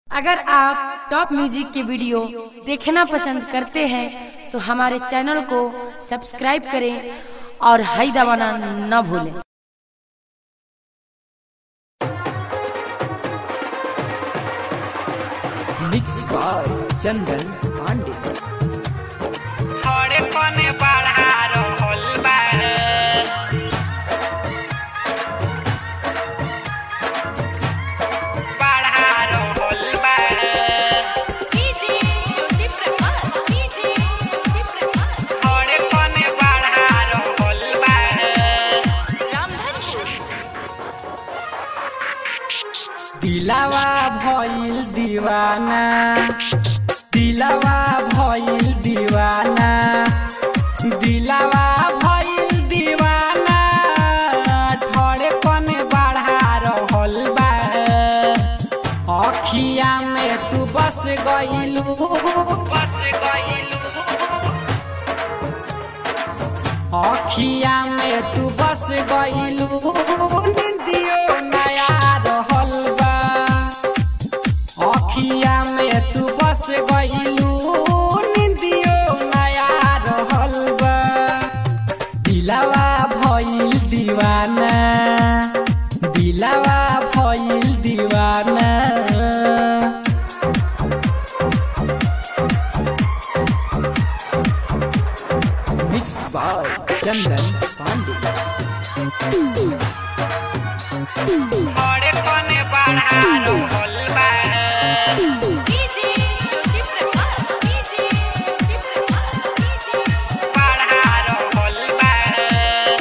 अगर आप top music के वीडियो देखना पसंद करते हैं तो हमारे चैनल को सब्सक्राइब करें और हाई दबाना न भूलें मिक्स बाय चंदन पांडे थोड़े पने बढ़ा रहल बाड़े बढ़ा रहल बाड़े थोड़े पने बढ़ा रहल बाड़े दिलावा भइल दीवाना दिलावा भइल दीवाना दिलावा भइल दीवाना थोड़े पने बढ़ा रहल बा अखिया में तू बस गइलू बस गइलू अखिया में तू बस गइलू निंदियो नया रहल बा अखिया में तू बस गइलू निंदियो नया रहल बा दिलावा भइल दीवाना दिलावा भइल दीवाना मिक्स बाय चंदन पांडे थोड़े पने बढ़ा रहल बाड़े बढ़ा रहल बाड़े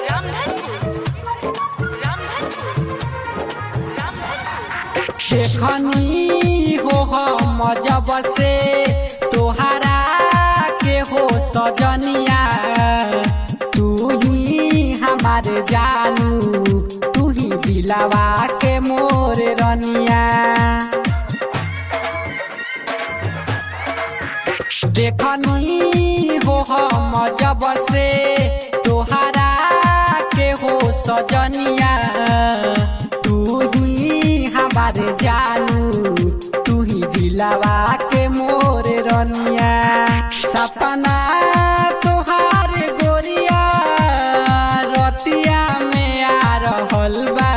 देखनी हो हम जब से तोहरा के हो सजनिया तू ही हमारे जानू तू ही दिलावा के मोर रनिया देखनी हो हम जब से तोहरा के हो सजनिया तू ही हमारे जानू तू ही दिलावा के मोर रनिया सपना तोहार गोरिया रतिया में आ रहल बा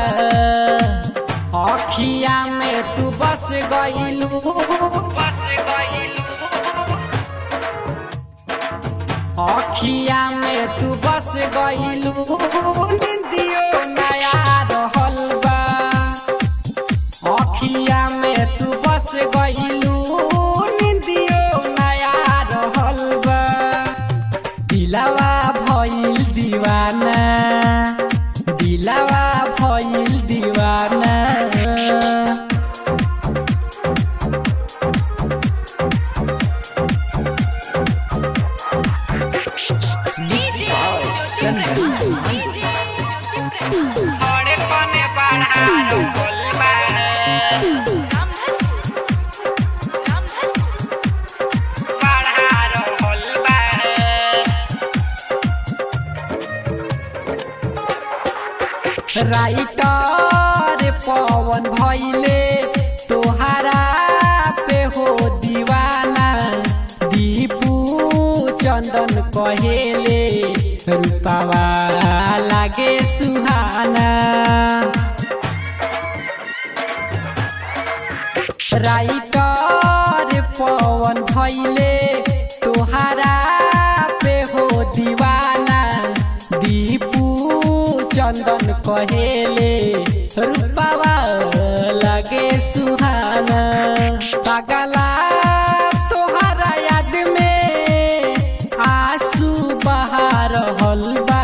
अखिया में तू बस गइलू बस गइलू अखिया में तू बस गइलू निंदियो नया रहल बा अखिया में तू बस गइलू निंदियो नया रहल बा दिलावा भइल दीवाना दिलावा भइल दीवाना थोड़े पने बढ़ा रहल बाड़े बढ़ा रहल बाड़े राइटर पवन भैले तोहरा पे हो दीवाना दीपू चंदन कहेले रूपावा लागे सुहाना राइटर पवन भैले तोहरा पे हो दीवाना दीपू चंदन कहेले रूपावा लगे सुहाना पगला तोहरा याद में आंसू बहा रहल बा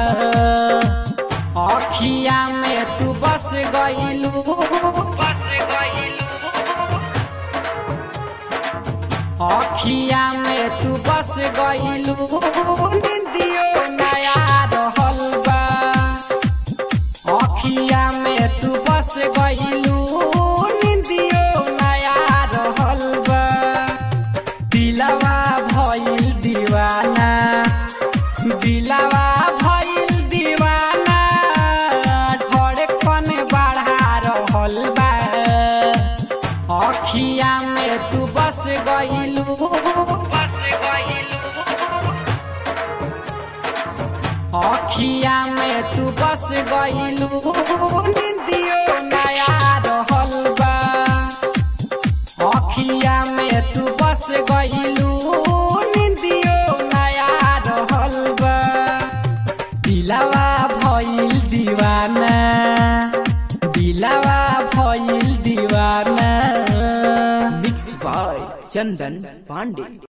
अखिया में तू बस गइलू बस गइलू अखिया में तू बस गइलू निंदियो नया रहल बा अखिया में तू बस गइलू निंदियो नया रहल बा दिलावा भइल दीवाना दिलावा भइल दीवाना धड़कन बढ़ा रहल बा अखिया में तू बस गईलू बस गइलू अखिया में तू बस गईलू निंदियो नया रहल बा अखिया में तू बस गईलू निंदियो नया रहल बा दिलावा भइल दीवाना दिलावा भइल दीवाना मिक्स बाय चंदन पांडे